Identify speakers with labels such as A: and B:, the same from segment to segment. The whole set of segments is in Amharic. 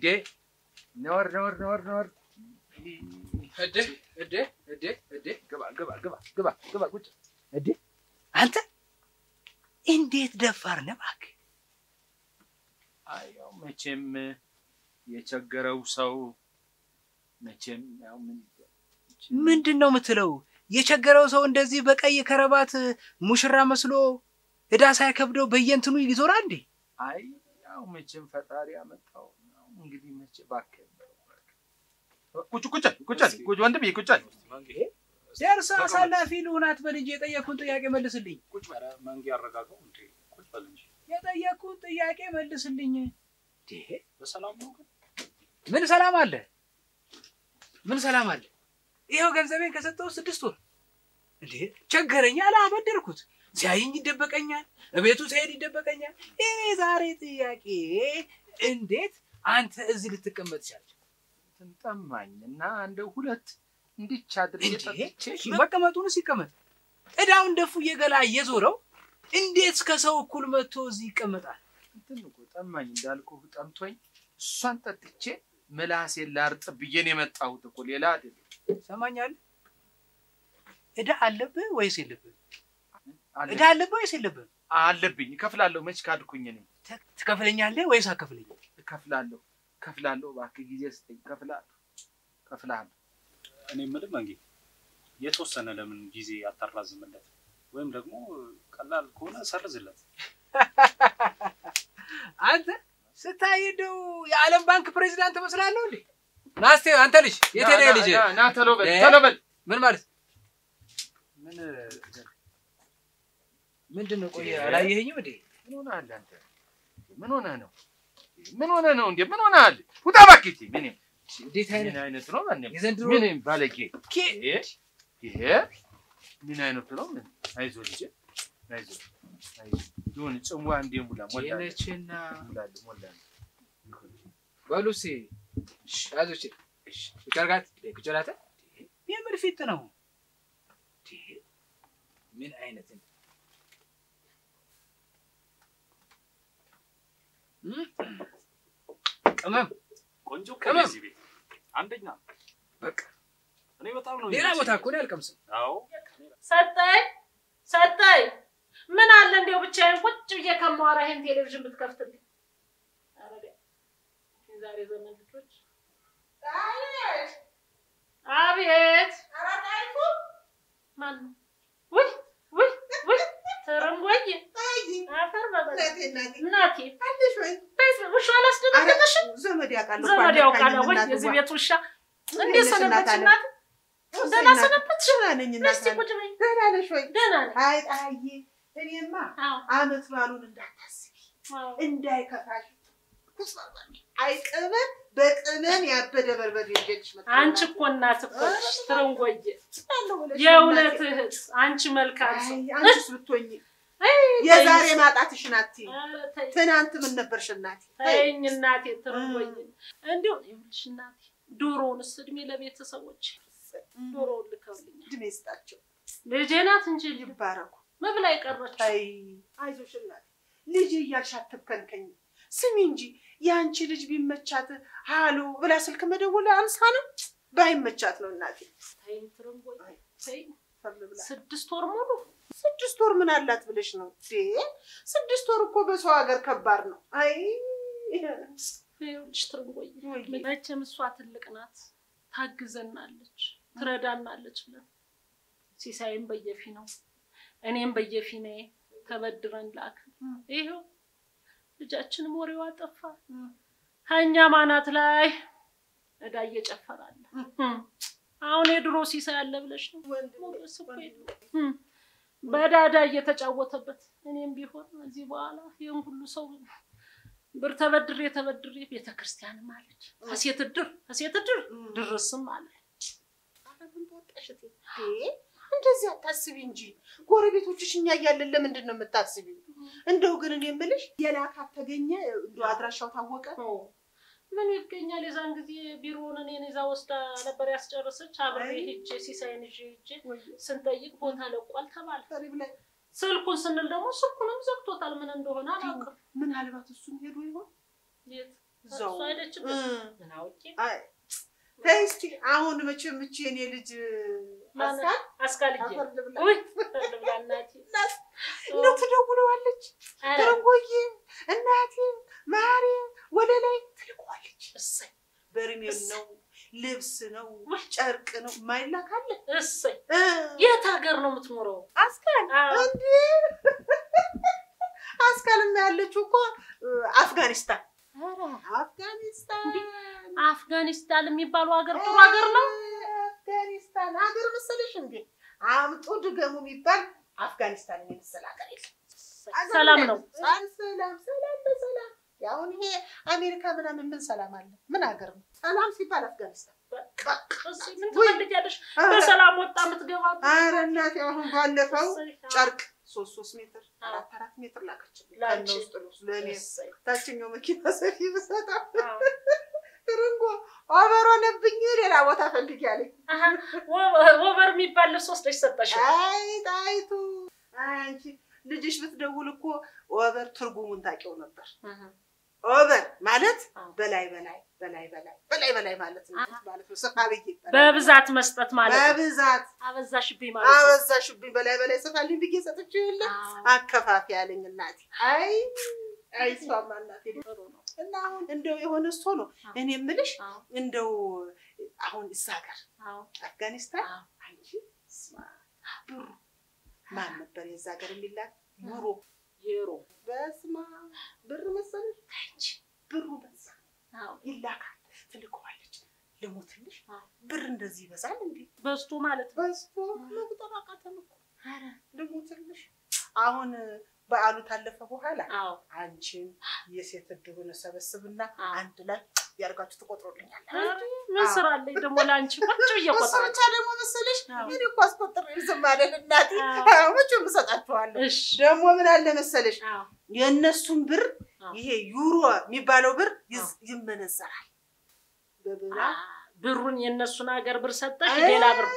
A: ነወር ነወር ነወር ነወር
B: እዴ እዴ እዴ እዴ
A: ግባ ግባ ግባ ግባ ግባ ቁጭ
B: እዴ አንተ እንዴት ደፋር ነህ እባክህ።
A: አይ ያው መቼም የቸገረው ሰው መቼም ያው ምን
B: ምንድን ነው የምትለው? የቸገረው ሰው እንደዚህ በቀይ ከረባት ሙሽራ መስሎ ዕዳ ሳይከብደው በየእንትኑ ይዞራል እንዴ?
A: አይ ያው መቼም ፈጣሪ ያመጣው ነው። እንግዲህ መቼ እባክህ ቁጭ ቁጭ ቁጭ ቁጭ ወንድምዬ ቁጭ
B: ደርሰህ አሳላፊ ልሁናት በል እንጂ የጠየቅኩህን ጥያቄ መልስልኝ።
C: ቁጭ በለ መንጌ ያረጋጋው እንዴ ቁጭ በል እንጂ
B: የጠየቅኩህን ጥያቄ መልስልኝ። እንዴ
C: በሰላም ነው ግን
B: ምን ሰላም አለ? ምን ሰላም አለ? ይኸው ገንዘቤን ከሰጠው ስድስት ወር እንዴ ቸገረኝ አለ አበደርኩት። ሲያየኝ ይደበቀኛል፣ እቤቱ ሲሄድ ይደበቀኛል። ይሄ ዛሬ ጥያቄ እንዴት አንተ እዚህ ልትቀመጥ ቻልክ?
A: ትንጠማኝ እና እንደ ሁለት እንዲች አድርጌ ጠጥቼ
B: መቀመጡን ሲቀመጥ ዕዳውን ደፉ እየገላ እየዞረው እንዴት ከሰው እኩል መጥቶ እዚህ ይቀመጣል?
A: እንትን እኮ ጠማኝ እንዳልኩህ ጠምቶኝ እሷን ጠጥቼ ምላሴን ላርጥ ብዬ ነው የመጣሁት እኮ ሌላ አይደለም።
B: ሰማኛል። ዕዳ አለብህ ወይስ የለብህ?
A: አለ-
B: ዕዳ አለብህ ወይስ የለብህ?
A: አለብኝ እከፍላለሁ። መች ካድኩኝ እኔ
B: ት- ትከፍለኛለህ ወይስ አከፍለኝ?
A: እከፍላለሁ እከፍላለሁ። እባክህ ጊዜ ስጠኝ። እከፍላለሁ እከፍላለሁ።
C: እኔ የምልህ መንጌ የተወሰነ ለምን ጊዜ አታራዝምለት? ወይም ደግሞ ቀላል ከሆነ ሰርዝለት።
B: አንተ ስታይ እንደው የዓለም ባንክ ፕሬዚዳንት ትመስላለህ እንዴ? ና እስኪ አንተ ልጅ የት ሄደ ልጅ?
A: ና- ና ቶሎ በል
B: እ?
A: ቶሎ በል።
B: ምን ማለት
A: ምን
B: ምንድን ነው? ቆይ
A: እ?
B: አላየኸኝም እንዴ?
A: ምን ሆነሃል አንተ? ምን ሆነህ ነው? ምን ሆነህ ነው እንዴ? ምን ሆነሃል? ውጣ እባክህ። እስኪ ምን
B: እንዴት አይነት
A: ምን አይነት ነው? ማንም
B: የዘንድሮ
A: ምን ባለጌ
B: ኬ-
A: ይሄ ይሄ ምን አይነቱ ነው? ምን አይዞህ ልጄ አይዞህ አይዞህ ይሁን ጽዋ እንዴ ሙላ ሞላ
B: ቼነችና
A: ሞላ ሞላ
B: በሉ እስኪ ያዞች ቁጭ አድርጋት ቁጭ አድርጋት። የምን ፊት ነው? ምን አይነት ነው? ቅመም
C: ቆንጆ እኮ
B: ቅመም።
C: ነው እዚህ ቤት አንደኛ።
B: በቃ
C: እኔ በጣም ነው
B: ሌላ
C: የሚመቸኝ።
B: ቦታ እኮ ነው ያልቀምስም።
C: አዎ
D: ሰጠኝ ሰጠኝ። ምን አለ እንዲያው ብቻዬን ቁጭ ብዬ ከማወራ ይሄን ቴሌቪዥን ብትከፍትልኝ። ኧረ ቢያ- የዛሬ ዘመን ልጆች አቤት ማን ነው? ውይ ውይ ውይ ትርንጎዬ አፈር በበላ እናቴ ቤት ውሻ አላስደነገጠሽም?
E: ዘመድ ያውቃል እኮ
D: ዘመድ ያውቃል
E: አልነካኝም
D: ወይ
E: እናትዋ።
D: የዚህ ቤት ውሻ እንዴት
E: እንዴት ነሽ
D: ሰነበትሽ
E: እናት
D: እናት?
E: አለ?
D: ደህና ሰነበትሽ?
E: ደህና ነኝ እናት
D: እስቲ
E: አለ።
D: ቁጭ በይ።
E: ደህና ነሽ ወይ?
D: ደህና ነኝ።
E: አይ ጣዬ፣ እኔማ
D: አዎ
E: አመት ባሉን እንዳታስቢ
D: አዎ
E: እንዳይከፋሽ። አይ ቅመም በቅመም ያበደ በርበሬ ይዤልሽ መጣሁ።
D: አንቺ እኮ እናት እኮ ነሽ ትርንጎዬ፣
E: እላለሁ ብለሽ
D: የእውነት
E: እናቴ።
D: እህት፣ አንቺ መልካም
E: አይ
D: ሰው።
E: አንቺስ ብትሆኚ
D: አይ፣
E: የዛሬ
D: ተይኝ፣
E: ማጣትሽን አትይም።
D: ኧረ ተይኝ፣
E: ትናንት ምን ነበርሽ እናቴ? ተይ።
D: ተይኝ እናቴ ትርንጎዬ። እንዲሁ ይኸውልሽ እናቴ ዶሮውንስ እድሜ ለቤተሰቦች ዶሮውን ልከውልኛል።
E: እድሜ ይስጣቸው
D: ልጄ ናት እንጂ ልጅ
E: ይባረኩ።
D: መብላ የቀረችው
E: አይ አይዞሽ እናቴ፣ ልጅ እያልሽ አትብከንከኝ። ስሚ እንጂ የአንቺ ልጅ ቢመቻት ሃሎ ብላ ስልክ መደወል አንሳ ነው። ባይመቻት ነው እናቴ።
D: ተይኝ ትርንጎዬ ተይኝ።
E: ፈር ብላ
D: ስድስት ወር ሙሉ
E: ስድስት ወር ምን አላት ብለሽ ነው እንዴ? ስድስት ወር እኮ በሰው ሀገር ከባድ ነው። አይ
D: ይኸውልሽ ትርንጎዬ
E: ወይ
D: መቼም እሷ ትልቅ ናት፣ ታግዘናለች፣ ትረዳናለች ብለን ሲሳይም በየፊ ነው እኔም በየፊናዬ ተበድረን ላክ። ይኸው ልጃችንም ወሬዋ ጠፋ። ከእኛ ማናት ላይ እዳ እየጨፈራለ አሁን የድሮ ሲሳይ አለ ብለሽ ነው ሞገስ እኮ የለውም። በዳዳ እየተጫወተበት እኔም ቢሆን እዚህ በኋላ ይህን ሁሉ ሰው ብር ተበድሬ ተበድሬ ቤተ ክርስቲያንም አለች ከሴት እድር ከሴት እድር ድርስም አለ
E: ምን በወጣሽ እቴ? እንዴ እንደዚህ አታስቢ እንጂ ጎረቤቶችሽ እኛ እያለን ለምንድን ነው የምታስቢው? እንደው ግን እኔ የምልሽ የላካት ተገኘ እንደው አድራሻው ታወቀ?
D: ምን ይገኛል? የዛን ጊዜ ቢሮውን እኔን ይዛ ወስዳ ነበር ያስጨረሰች። አብሬ
E: አይ።
D: ሄጄ ሲሳይን ይዤ ሄጄ ስንጠይቅ ቦታ ለቋል ተባለ።
E: ፈሪ ብላይ
D: ስልኩን ስንል ደግሞ ስልኩንም ዘግቶታል። ምን እንደሆነ አላውቅም።
E: ምናልባት እሱም ሄዶ ይሆን?
D: የት
E: እዛው
D: እሷ ሄደችበት
E: እ፣
D: ምን አውቄ
E: አይ፣ ተይ እስኪ አሁን መቼም እቺ የኔ ልጅ
D: ማን-
E: አስካል
D: አስካልዬ
E: አፈር ልብላ
D: ውይ አፈር ልብላ እናቴ
E: እንደው ትደውለዋለች
D: ኧረ፣
E: ትርንጎዬ እናቴ ማሪ ወደ ላይ ትልቀዋለች።
D: እሰይ
E: በርሜል ነው ልብስ ነው
D: ውይ።
E: ጨርቅ ነው ማይላክ አለ
D: እሰይ
E: እ፣
D: የት ሀገር ነው የምትኖረው?
E: አስካል
D: አዎ።
E: እንዴ አስካልም ያለችው እኮ እ፣ አፍጋኒስታን
D: ኧረ፣
E: አፍጋኒስታን
D: አፍጋኒስታን የሚባለው ሀገር ጥሩ ሀገር ነው።
E: አፍጋኒስታን ሀገር መሰለሽ እንዴ? አምጦ ድገሙ የሚባል አፍጋኒስታን የመሰለ ሀገር የለም። ሀገር
D: ሰላም ነው።
E: ሰላም ሰላም ሰላም በሰላም አሁን ይሄ አሜሪካ ምናምን ምን ሰላም አለ? ምን ሀገር ነው ሰላም ሲባል አፍጋኒስታን።
D: እሰይ፣ ምን
E: ውይ።
D: ትፈልጊያለሽ?
E: ኧረ
D: በሰላም ወጣ የምትገባ
E: ኧረ እናቴ አሁን ባለፈው
D: እሰይ፣ አዎ።
E: ጨርቅ ሶስት ሶስት ሜትር
D: አዎ።
E: አራት አራት ሜትር ላከችልኝ።
D: ለአንቺ?
E: ከነ ውስጥ ልብሱ ለእኔ
D: እሰይ፣
E: ታችኛው መኪና ሰፊ ብሰጣ
D: አዎ።
E: ትርንጎ ኦቨር ሆነብኝ ሌላ ቦታ ፈልጊ አለኝ።
D: አሀ፣ ወ- ወበር የሚባል ልብስ ወስደሽ ሰጠሽው።
E: አይ ጣይቱ አይ አንቺ ልጅሽ ብትደውል እኮ ኦቨር ትርጉሙን ታውቂው ነበር።
D: አሀ፣
E: ኦቨር ማለት
D: አዎ።
E: በላይ በላይ በላይ በላይ በላይ በላይ ማለት ነው ማለት ነው። ስፋ ብዬ
D: በብዛት መስጠት ማለት ነው።
E: በብዛት
D: አበዛሽብኝ ማለት ነው።
E: አበዛሽብኝ በላይ በላይ ስፋልኝ ብዬ ሰጥቼው የለ
D: አዎ፣
E: አከፋፊ ያለኝ እናቴ። አይ አይ እሷማ እናቴ
D: ጥሩ ነው።
E: እና አሁን እንደው የሆነ እሱ ነው
D: አዎ።
E: እኔ የምልሽ
D: አዎ፣
E: እንደው አሁን እዛ ሀገር
D: አዎ፣
E: አፍጋኒስታን
D: አዎ።
E: አንቺ ስማ ብሩ ማን ነበር የዛ ሀገር የሚላክ ዩሮ
D: ዩሮ
E: በስማ ብር መሰለሽ
D: አንቺ፣
E: ብሩ በዛ
D: አዎ፣
E: ይላካል ትልከዋለች ልሞትልሽ
D: አዎ።
E: ብር እንደዚህ ይበዛል እንዴ
D: በዝቶ ማለት ነው።
E: በዝቶ መቁጠር አቃተን እኮ
D: ኧረ፣
E: ልሞትልሽ አሁን በዓሉ ታለፈ በኋላ
D: አዎ፣
E: አንቺን የሴት እድሩን እሰበስብና
D: አዎ።
E: አንድ ላይ ያርጋችሁ ትቆጥሮልኛል
D: ኧረ፣ ምን ስራ አለኝ ደግሞ ለአንቺ ቁጭ ብዬ
E: እሱ
D: እቆጥራለሁ።
E: ብቻ ደግሞ መሰለሽ
D: አዎ።
E: እኔ እኮ አስቆጥሬ ዝም አለን እናቴ
D: አዎ።
E: መቼም እሰጣችኋለሁ
D: እሺ፣
E: ደግሞ ምን አለ መሰለሽ
D: አዎ፣
E: የእነሱን ብር
D: አዎ።
E: ይሄ ዩሮ የሚባለው ብር ይዝ- ይመነዘራል በብራ
D: አ፣ ብሩን የእነሱን ሀገር ብር ሰጠሽ፣ ሌላ ብር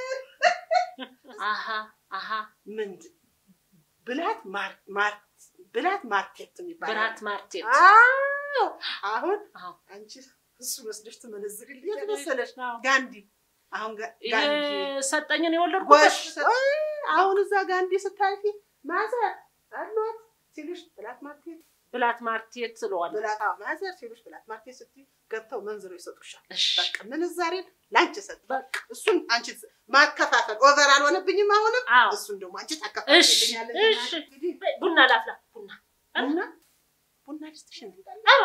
D: አሀ፣ አሀ፣
E: ምንድን ብላት ማር ማር ብላት ማርኬት የሚባለው
D: ብራት ማርቴት
E: አዎ አሁን
D: አዎ።
E: አንቺ እሱ ወስደሽ ትመነዝርልኝ የት መሰለሽ
D: አዎ።
E: ጋንዲ አሁን ጋ-
D: ይሄ
E: ጋንዲ
D: ሰጠኝን የወለድኩበት
E: ጎሽ አይ፣ አሁን እዛ ጋንዲ ስታልፊ ማዘር አሏት ሲሉሽ ብላት ማርኬት
D: ብላት ማርቴት ትለዋለህ።
E: ብላት አዎ፣ ማዘር ሲሉሽ ብላት ማርኬት ስትይ ገብተው መንዝረው ይሰጡሻል።
D: እሺ፣
E: በቃ ምንዛሬን ለአንቺ ሰጥ
D: በቃ
E: እሱን አንቺ ት- ማከፋፈል ኦቨር አልሆነብኝም። አሁንም
D: አዎ።
E: እሱን ደግሞ አንቺ
D: እሺ፣
E: ታከፋፍልኛለሽ።
D: እሺ።
E: እንግዲህ
D: በይ፣ ቡና ላፍላ። ቡና
E: ቡና ቡና ልስጥሽ እንዴ?
D: ኧረ፣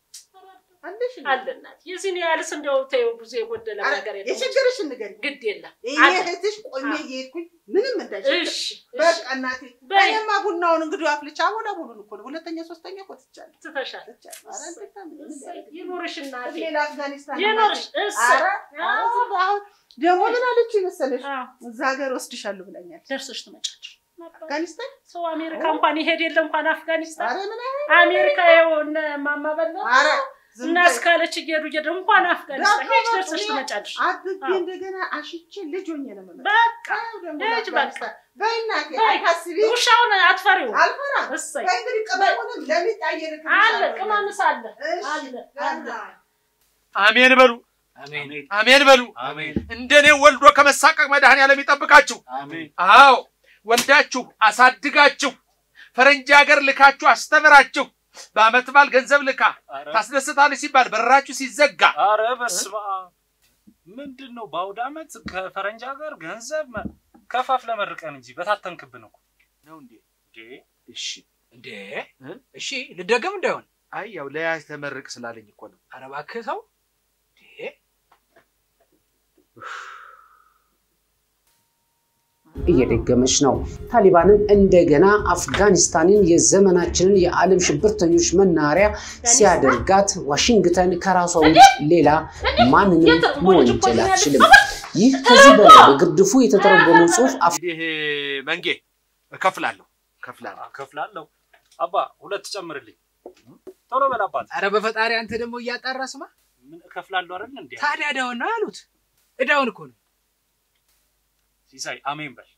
E: አለሽ እንዴ?
D: አለ እናት የዚህን ያህልስ እንደው ተይው፣ ብዙ የጎደለ
E: ኧረ፣
D: ነገር የለም።
E: የችግርሽን ንገሪኝ።
D: ግድ የለም።
E: ይሄ
D: አለ።
E: እህትሽ ቆሜ
D: አዎ።
E: እየሄድኩኝ ምንም እንዳይችል
D: እሺ፣
E: በቃ
D: እሺ፣
E: እናቴ
D: በይ።
E: እኔማ ቡናውን እንግዲህ አፍልቻ ወደ ቡሉን እኮ ነው ሁለተኛ ሶስተኛ እኮ ትቻለሁ
D: ትተሻል።
E: ትቻለሁ። ኧረ እንዴት ነው? ምን
D: እሰይ፣
E: ያደርግ?
D: ይኑርሽ እናቴ፣
E: ሌላ አፍጋኒስታን
D: ይኑርሽ።
E: እናቴ።
D: እሰይ፣
E: ኧረ፣
D: አዎ፣
E: ኧረ፣ አሁን ደግሞ ምን አለች መሰለሽ
D: አዎ፣
E: እዛ ሀገር ወስድሻለሁ ብላኛለች።
D: ደርሰሽ ትመጫለሽ።
E: አፍጋኒስታን
D: ሰው አሜሪካ እንኳን ይሄድ የለ እንኳን አፍጋኒስታን
E: ኧረ ምን አይነት
D: አሜሪካ ይኸው እነ ማማ በላ
E: ኧረ ዝም
D: እና
E: በይ።
D: እስካለች እየሄዱ እየሄዱ እንኳን አፍጋኒስታን
E: ዳቦ
D: ሄጅ
E: በቃ
D: ደርሰሽ
E: እኔ
D: ትመጫለሽ።
E: አብቤ
D: አዎ።
E: እንደገና አሽቼ ልጅ ሆኜ ነው የምመጣው።
D: በቃ
E: አዎ፣ ደግሞ
D: ልጅ በቃ።
E: አፍጋኒስታን። በይ እናቴ
D: በይ።
E: አታስቢ፣
D: ውሻውን አትፈሪው።
E: አልፈራም።
D: እሰይ
E: በይ እንግዲህ ቅመሙንም ለሚጣየር
D: አለ ቅመምስ አለ
E: እሺ፣
D: አለ አለ
E: ገና
A: አሜን በሉ
B: አሜን
A: አሜን በሉ።
B: አሜን
A: እንደኔ ወልዶ ከመሳቀቅ መድኃኔዓለም ይጠብቃችሁ።
B: አሜን
A: አዎ ወልዳችሁ አሳድጋችሁ ፈረንጅ ሀገር ልካችሁ አስተምራችሁ በአመት በዓል ገንዘብ ልካ
C: ኧረ
A: ታስደስታለች ሲባል በራችሁ ሲዘጋ
C: ኧረ በስመ አብ ምንድን ነው በአውደ ዓመት ከፈረንጅ ሀገር ገንዘብ መ- ከፋፍለ መርቀን እንጂ በታተንክብን እኮ
A: ነው እንዴ?
C: እንዴ
A: እሺ
B: እንዴ
A: እ?
B: እሺ ልደገም እንዳይሆን
A: አይ ያው ለያዝ ተመርቅ ስላለኝ እኮ ነው።
B: ኧረ እባክህ ሰው እንዴ
F: እየደገመች ነው። ታሊባንም እንደገና አፍጋኒስታንን የዘመናችንን የዓለም ሽብርተኞች መናኸሪያ ሲያደርጋት ዋሽንግተን ከራሷ ውጭ ሌላ ማንንም መወንጀል አትችልም። ይህ ከዚህ በላይ በግርድፉ የተተረጎመው ጽሑፍ
A: እንግዲህ መንጌ እከፍላለሁ እከፍላለሁ።
C: እከፍላለሁ። አባ ሁለት ጨምርልኝ። ቶሎ በል አባት።
B: ኧረ በፈጣሪ አንተ ደግሞ እያጣራ ስማ።
C: ምን እከፍላለሁ አይደል እንዴ?
B: ታዲያ እዳውን ነው ያሉት። እዳውን እኮ ነው።
C: ሲሳይ አሜን በል።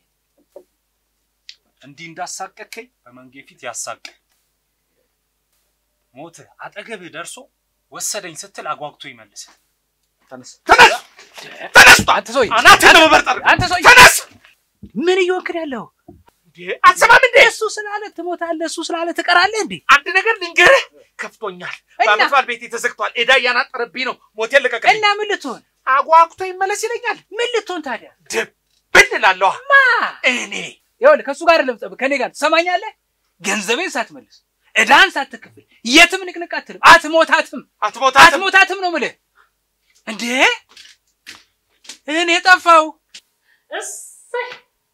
C: እንዲህ እንዳሳቀከኝ በመንጌ ፊት ያሳቅ ሞትህ አጠገብህ ደርሶ ወሰደኝ ስትል አጓግቶ ይመልስ።
A: ተነስ ተነስ ተነስ!
B: አንተ ሰውዬ
A: አናትህን ነው መበርጠር።
B: አንተ ሰውዬ
A: ተነስ!
B: ምን እየወክል ያለው?
A: እንዴ አትሰማም እንዴ?
B: እሱ ስላለ ትሞታለህ፣ እሱ ስላለ ትቀራለህ እንዴ?
A: አንድ ነገር ልንገርህ፣ ከፍቶኛል።
B: እና?
A: በዓመት በዓል ቤቴ ተዘግቷል። ዕዳ እያናጠረብኝ ነው። ሞቴል ልቀቅልኝ።
B: እና ምን ልትሆን
A: አጓጉቶ ይመለስ ይለኛል።
B: ምን ልትሆን ታዲያ?
A: ድብን እላለሁ።
B: ማ
A: እኔ
B: ይኸውልህ ከእሱ ጋር ለምጠብ ከኔ ጋር ትሰማኛለህ? ገንዘቤን ሳትመልስ ዕዳን ሳትከፍል የትም ንቅንቅ አትልም፣ አትሞታትም፣
A: አትሞታትም።
B: አትሞታትም ነው የምልህ። እንዴ እኔ ጠፋው
D: እሰይ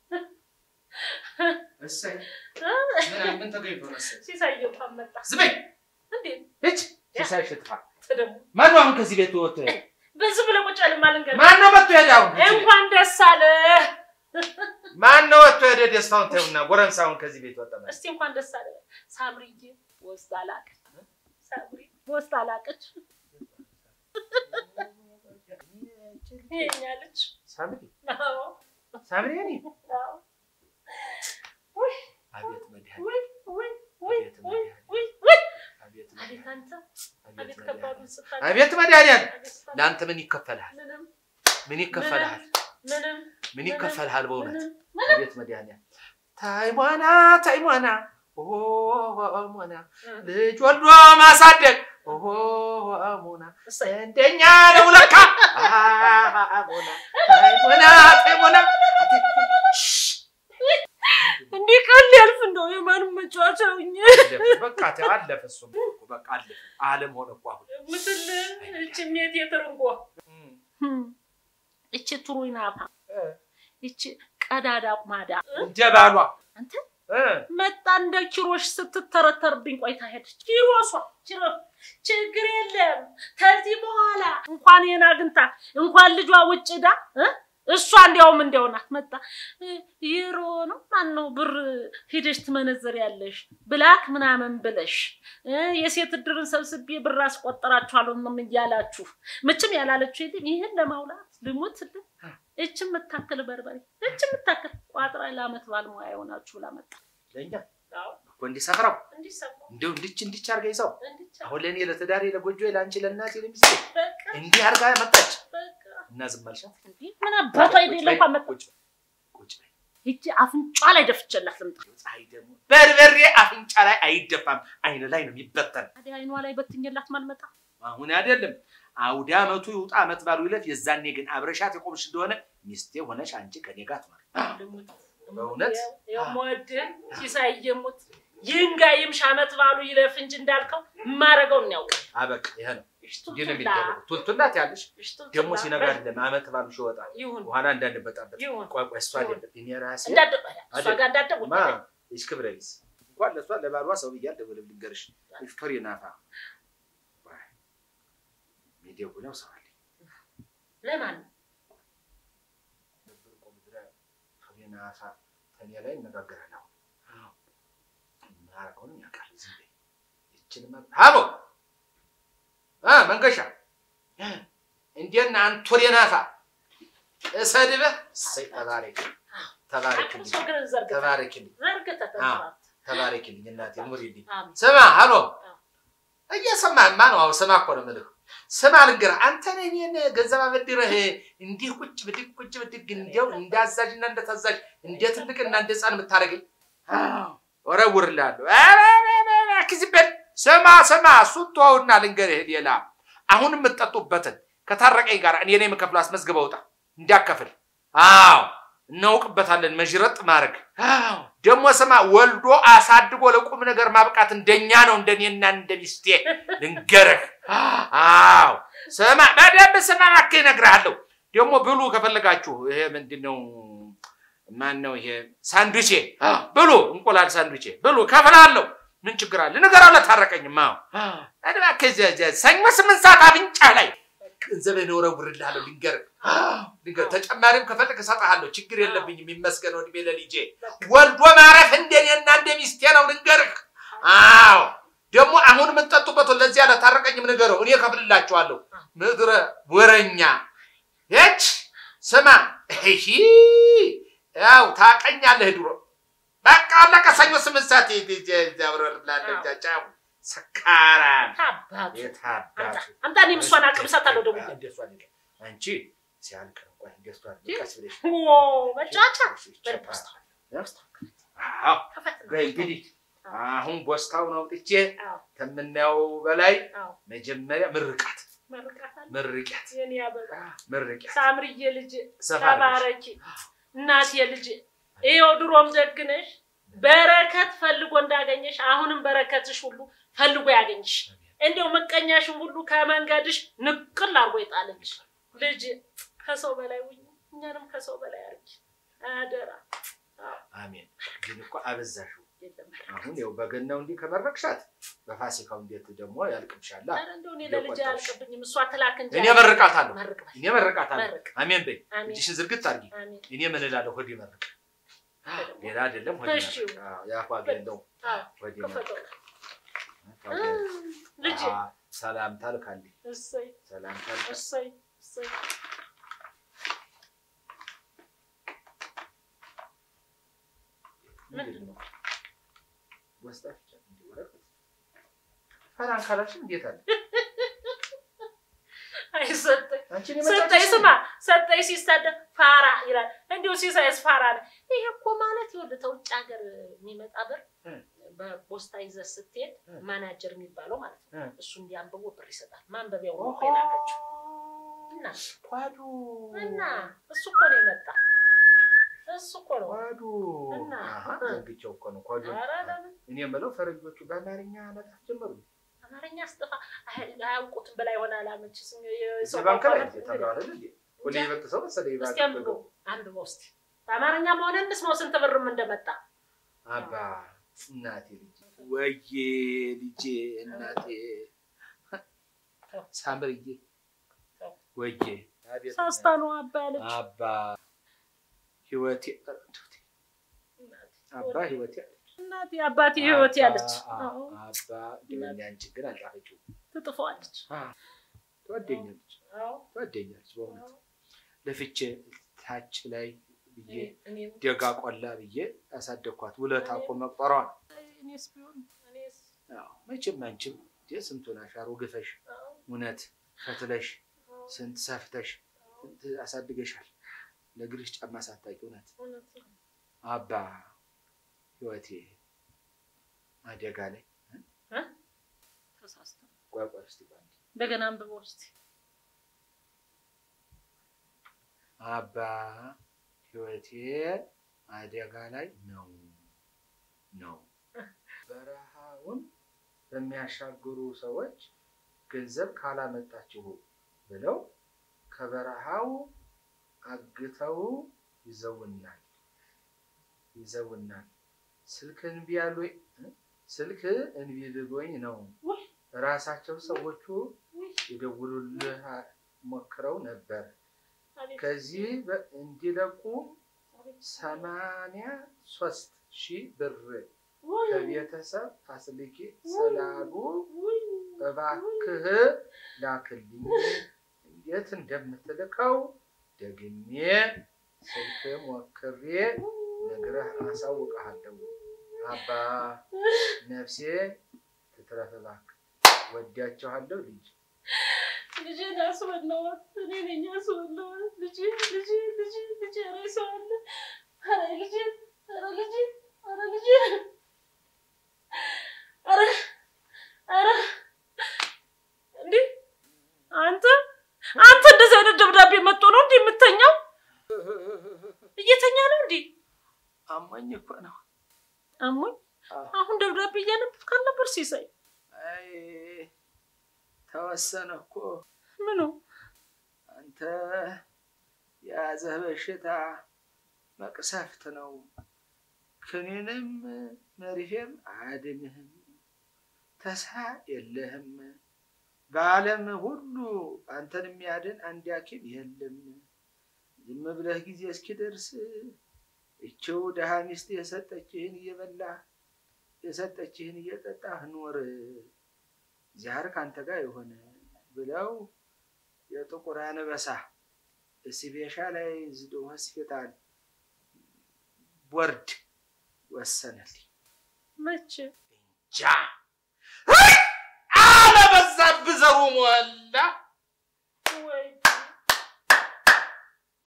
A: እሰይ ምን ተገኝቶ ነው? እሰይ
D: ሲሳይ እንኳን መጣ።
A: ዝም በይ
D: እንዴት
A: እች ሲሳይ ሽጥፋ
D: ደግሞ
A: ማነው አሁን ከዚህ ቤት ወጥቶ ሄደ?
D: በዚህ ብለህ ቁጭ ያለ ማልንገር
A: ማነው መጥቶ ሄደ? አሁን ከዚህ ቤት?
D: እንኳን ደስ አለ።
A: ማነው ወጥቶ ሄደ? ደስታውን ተይውና ጎረምሳውን ከዚህ ቤት ወጣ ማለት
D: እስቲ እንኳን ደስ አለ። ሳምሪዬ ወስዳ ላቀች። ሳምሪ ወስዳ ላቀች። ይሄኛለች።
A: ሳምሪ
D: አዎ
A: ሳምሪ እኔ
D: አዎ።
A: አቤት መድኃኒት
D: ውይ ውይ ውይ
A: አቤት
D: ውይ
A: መድኃኒት
D: ውይ ውይ
A: አቤት
D: አቤት
A: መድኃኒት
D: አንተ
A: አቤት
D: አቤት ከባዱን
A: መድኃኒት
D: ስታደርግ
A: አቤት መድኃኒት
D: አቤት ስታደርግ
A: ለአንተ ምን ይከፈልሃል?
D: ምንም
A: ምን ይከፈልሃል?
D: ምንም
A: ምን ይከፈልሃል? በእውነት
D: ምንም
A: አቤት መድኃኒት ታይሟና ታይሟና ኦ ሞና ልጅ ወልዶ ማሳደግ ኦ ሞና
D: እሰይ
A: እንደኛ ነው ለካ አ ሞና ታይሟና ታይሟና
D: እንዲህ ቀን ሊያልፍ እንደው የማንም መጫወቻ ሁኜ
A: በቃ ተው፣ አለፈ። እሱም እኮ በቃ አለፈ። ዓለም ሆነ እኮ አሁን
D: ምስል እች ሜት የትርንጎ እች ትሩይናፋ እች ቀዳዳ ቁማዳ
A: እንደ ባሏ
D: አንተ
A: እ
D: መጣ እንደ ኪሮሽ ስትተረተርብኝ ቆይታ ሄደች። ኪሮሷ ኪሮ ችግር የለም ከዚህ በኋላ እንኳን ይሄን አግኝታ እንኳን ልጇ ውጭ ዳ እሷ እንዲያውም እንዲያው ናት መጣ እ፣ ዩሮ ነው ማን ነው ብር ሂደሽ ትመነዘር ያለሽ ብላክ ምናምን ብለሽ እ፣ የሴት እድርን ሰብስቤ ብር አስቆጠራችኋለሁ ምንም እያላችሁ ምችም ያላለችው የለም ይህን ለማውላት ልሙት ስል እች የምታክል በርበሬ እች የምታክል ቋጥራ ለአመት ባልሙያ የሆናችሁ ብላ መጣ
A: ለእኛ እኮ እንዲሰፍረው
D: እንዲሰማ
A: እንዲሁ እንዲች እንዲች አርጋ ይዘው
D: እንዲቻ
A: አሁን ለእኔ ለትዳሬ ለጎጆ ለአንቺ ለእናቴ ለሚስቴ
D: በቃ
A: እንዲህ አርጋ መጣች
D: በቃ
A: እና ዝም አልሻት።
D: እንዲህ ምን አባቷ አይደለ እንኳን መጣ
A: ቁጭ በይ፣ ቁጭ በይ።
D: ሂጂ አፍንጫ ላይ ደፍቼላት ልምጣ።
A: ፀሐይ ደግሞ በርበሬ አፍንጫ ላይ አይደፋም፣ አይን ላይ ነው የሚበተን።
D: ታዲያ አይኗ ላይ በትኜላት ማልመጣ
A: አሁን አይደለም አውደ አመቱ ይውጣ አመት ባሉ ይለፍ። የዛኔ ግን አብረሻት የቆምሽ እንደሆነ ሚስቴ ሆነሽ አንቺ ከኔ ጋር ትኖር።
D: ልሙት
A: በእውነት?
D: የምወድህ ሲሳይ የሙት ይንጋ ይምሽ አመት ባሉ ይለፍ እንጂ እንዳልከው የማደርገውን ያውቃል።
A: አበቃ ይሄ ነው ይህ ነው
D: እሽቱቱላ
A: የሚደረገው። ቱልቱላት ያለሽ
D: እሽቱቱላ
A: ደግሞ ሲነጋ አይደለም አመት ባሉሽ ይወጣል።
D: ይሁን
A: በኋላ እንዳንበጣበት
D: ይሁን
A: ቆይ ቆይ፣ እሷ
D: ይሁን።
A: አይደለም እኔ ራሴ
D: እንዳደ እሷ
A: አይደል?
D: ጋር እንዳደጉ
A: ማ ይች ክብረ ቢስ እንኳን ለእሷ ለባሏ ሰው ብያል ደውልም ልንገርሽ ፍሬ ናፋ ሚደውለው ሰው አለኝ
D: ለማን
A: ነበር እኮ ምድረ ፍሬ ናፋ ከኔ ላይ እነጋገራለሁ ማረገውንም ያውቃል ዝም በይ ይችንማ ሀቦ አ መንገሻ እንዴት ነህ አንተ ፍሬ ናፋ እሰድበህ እሰይ ተባረክ ተባረክልኝ
D: ሰው ግን ዘርግተ
A: ተባረክልኝ
D: ዘርግተ ተንሰራት
A: ተባረክልኝ እናቴ ኑሪልኝ
D: አሜን
A: ስማ ሀሎ እየሰማህማ ነው አዎ ስማ እኮ ነው የምልህ ስማ ልንገርህ አንተ ነህ እኔን ገንዘብ አበድረህ እንዲህ ቁጭ ብድግ ቁጭ ብድግ እንዲያው እንደ አዛዥና እንደ ታዛዥ እንደ ትልቅና እንደ ህፃን የምታደርገኝ ወረውርልሃለሁ ኧረ ኧረ ኧረ እባክህ ዝም በል ስማ ስማ እሱን ተወውና ልንገርህ ሌላ አሁን የምትጠጡበትን ከታረቀኝ ጋር እኔ ነኝ የምከፍለው አስመዝግበህ ውጣ እንዲያከፍል አዎ እናውቅበታለን መዥረጥ ማድረግ ደግሞ ስማ ወልዶ አሳድጎ ለቁም ነገር ማብቃት እንደኛ ነው እንደኔና እንደ ሚስቴ ልንገርህ አዎ ስማ በደንብ ስማ እባክህ እነግርሃለሁ ደግሞ ብሉ ከፈለጋችሁ ይሄ ምንድን ነው ማን ነው ይሄ ሳንዱቼ ብሉ እንቁላል ሳንዱቼ ብሉ ከፍላለሁ ምን ችግር አለ ንገረው ለታረቀኝማ እባክህ እዚያ እዚያ ሰኞ ስምንት ሰዓት አፍንጫ ላይ ገንዘብህን እወረውርልሃለሁ ልንገርህ ልንገርህ ተጨማሪም ከፈለግ እሰጥሃለሁ ችግር የለብኝም ይመስገን እድሜ ለልጄ ወልዶ ማረፍ እንደኔና እንደ ሚስቴ ነው ልንገርህ አዎ ደግሞ አሁን የምትጠጡበት ለዚያ ለታረቀኝም ንገረው እኔ ከፍልላችኋለሁ ምድረ ወረኛ የች ስማ እሺ ያው ታቀኛለህ ድሮ በቃ አለቀ ሰኞ ስምንት ሰዓት ወረርላለሁ ጫው ሰካራም
D: ታባቱ
A: የታባቱ
D: አንተ እኔም እሷን አቅምሳታለሁ ደግሞ
A: እንደሷ አይደለም። አንቺ ሲያልቅ ነው። ቆይ እንደሷ አይደለም። ቀስ ብለሽ
D: ኦ መጫወቻ
A: ጨርሳ።
D: በል
A: አዎ
D: ከፈት ነው።
A: በይ እንግዲህ አሁን ቦስታውን አውጥቼ
D: አዎ
A: ከምናየው በላይ
D: አዎ
A: መጀመሪያ ምርቃት
D: መርቃታለሁ።
A: ምርቂያት
D: የኔ አበባ
A: ምርቂያት
D: ሳምርዬ ልጅ
A: ሰፋ አድርገሽ።
D: ተባረኪ እናቴ ልጅ ይኸው ድሮም ደግነሽ በረከት ፈልጎ እንዳገኘሽ አሁንም በረከትሽ ሁሉ ፈልጎ ያገኝሽ እንዲያው ምቀኛሽን ሁሉ ከመንገድሽ ንቅል አርጎ ይጣልልሽ ልጅ ከሰው በላይ ውኝ እኛንም ከሰው በላይ አርጊ አደራ
A: አሜን። ግን እኮ አበዛሽው።
D: የለም
A: አሁን ያው በገናው እንዲህ ከመረቅሻት በፋሲካው እንዴት ደግሞ ያልቅብሻላ።
D: ኧረ እንደው እኔ ለልጅ አያልቅብኝም እሷ ትላክ እንጂ
A: እኔ መርቃታለሁ።
D: መርቅ በል
A: እኔ መርቃታለሁ።
D: መርቅ
A: አሜን በይ።
D: አሜን
A: እጅሽን ዝርግት አድርጊ።
D: አሜን
A: እኔ ምን እላለሁ? ሆዴ መርቅ። ሌላ አይደለም። ሆዴ
D: እሺ።
A: መርቅ። አዎ፣ የአፏ ገለው
D: አዎ
A: ሆዴ መርቅ።
D: ክፈተው
A: አፏ ገለው።
D: ልጅ
A: አዎ፣ ሰላምታ ልካልኝ።
D: እሰይ
A: ሰላምታ ልካ
D: እሰይ እሰይ
A: ምንድን ነው? ወስጣት ብቻ እንዲህ ወረቀት ፈራን ካላችን እንዴት አለ
D: አይ ሰጠኝ
A: አንቺን
D: ሰጠኝ
A: የመጣች
D: ስማ ሰጠኝ ሲሳደብ ፋራ ይላል እንዲሁ ሲሳይስ ፋራ ነው ይሄ እኮ ማለት ይኸውልህ ተውጭ ሀገር የሚመጣ ብር
A: እ።
D: በፖስታ ይዘህ ስትሄድ
A: እ።
D: ማናጀር የሚባለው ማለት ነው
A: እ።
D: እሱ እንዲያንብቦ ብር ይሰጣል ማንበቢያው ነው እኮ የላከችው እና
A: ኳዱ
D: እና እሱ እኮ ነው የመጣ እሱ እኮ ነው
A: ኳዱ
D: እና?
A: አሃ ዘንግቼው እኮ ነው ኳዱ
D: ኧረ ለምን
A: እኔ የምለው ፈረንጆቹ በአማርኛ መጣፍ ጀመሩ
D: አማርኛ አስጠፋ አይ- አያውቁትም በላይ ሆነ አላመችስ
A: ባንክ ላይ ተብለዋል እንዴ ሁሌ ይበልጥ ሰው መሰለኝ
D: እስኪ
A: ባንክ
D: አንብበው አንብበው እስኪ በአማርኛ መሆን እንስማው ስንት ብርም እንደመጣ
A: አባ እናቴ ልጅ ወዬ ልጄ እናቴ ሳምርዬ ወዬ አቤት
D: ሳስታ ነው አባ ያለች
A: አባ ህይወቴ አባ ህይወቴ
D: እናቴ አባቴ ህይወት ያለች
A: አባ
D: አዎ፣
A: አባ እንደውም ያንቺ ግን አልጻፈችው
D: ትጥፈዋለች
A: ትወደኛለች
D: አዎ፣
A: ትወደኛለች በእውነት
D: አዎ።
A: ለፍቼ ታች ላይ ብዬ
D: እኔ- እኔም-
A: ደጋ ቆላ ብዬ ያሳደግኳት ውለታ እኮ መቁጠሯ ነው።
D: እኔስ ቢሆን እኔስ
A: አዎ፣ መቼም አንቺም እንደ ስንቱን አሻሮ ግፈሽ
D: አዎ፣
A: እውነት ፈትለሽ
D: አዎ፣
A: ስንት ሰፍተሽ ስንት አሳድገሻል። ለእግርሽ ጫማ ሳታቂ እውነት
D: እውነት ነው።
A: አባ ህይወቴ አደጋ ላይ
D: ተሳስተ ነው።
A: ቆይ ቆይ እስቲ ቆይ አንዴ።
D: እንደገና አንብበው እስኪ
A: አባ ህይወቴ አደጋ ላይ ነው ነው። በረሃውን በሚያሻግሩ ሰዎች ገንዘብ ካላመጣችሁ ብለው ከበረሃው አግተው ይዘውናል ይዘውናል። ስልክ እንቢ ያሉኝ ስልክ እንቢ ብሎኝ ነው።
D: ውይ!
A: ራሳቸው ሰዎቹ
D: ውይ!
A: ይደውሉልህ ሞክረው ነበር።
D: አቤት፣
A: ከዚህ በ- እንዲለቁ
D: አቤት።
A: ሰማንያ ሶስት ሺህ ብር
D: ውይ!
A: ከቤተሰብ አስልኬ ስላሉ
D: ውይ!
A: እባክህ ላክልኝ። እንዴት እንደምትልከው ደግሜ ስልክ ሞክሬ ነግረህ አሳውቅሃለሁ። አባ ነፍሴ ትትረፍ እባክህ። ወዳቸዋለሁ ልጅ
D: ልጄን አስበላዋት። እኔ ነኝ አስበላዋት። ልጄ ልጄ ልጄ ልጄ ኧረ ሰው አለ። ኧረ ልጄ ኧረ ልጄ ኧረ ልጄ ኧረ ኧረ እንዴ አንተ አንተ እንደዚህ አይነት ደብዳቤ መጥቶ ነው እንዴ የምተኛው? እየተኛ ነው እንዴ?
A: አሞኝ እኮ ነው።
D: አሞኝ
A: አዎ።
D: አሁን ደብዳቤ እያነበብክ አልነበር ሲሳይ?
A: አይ ተወሰነ እኮ
D: ምኑ
A: አንተ የያዘህ በሽታ መቅሰፍት ነው። ክኒንም መርፌም አያድንህም። ተስፋ የለህም። በዓለም ሁሉ አንተን የሚያድን አንድ ሐኪም የለም። ዝም ብለህ ጊዜ እስኪደርስ እችው ድሃ ሚስት የሰጠችህን እየበላህ የሰጠችህን እየጠጣህ ኑር። ዚያር ከአንተ ጋር የሆነ ብለው የጥቁር አንበሳ ስፔሻ ላይ ዝዶ ሆስፒታል ቦርድ ወሰነልኝ።
D: መቼ
A: ጃ ዘሩ ሞላ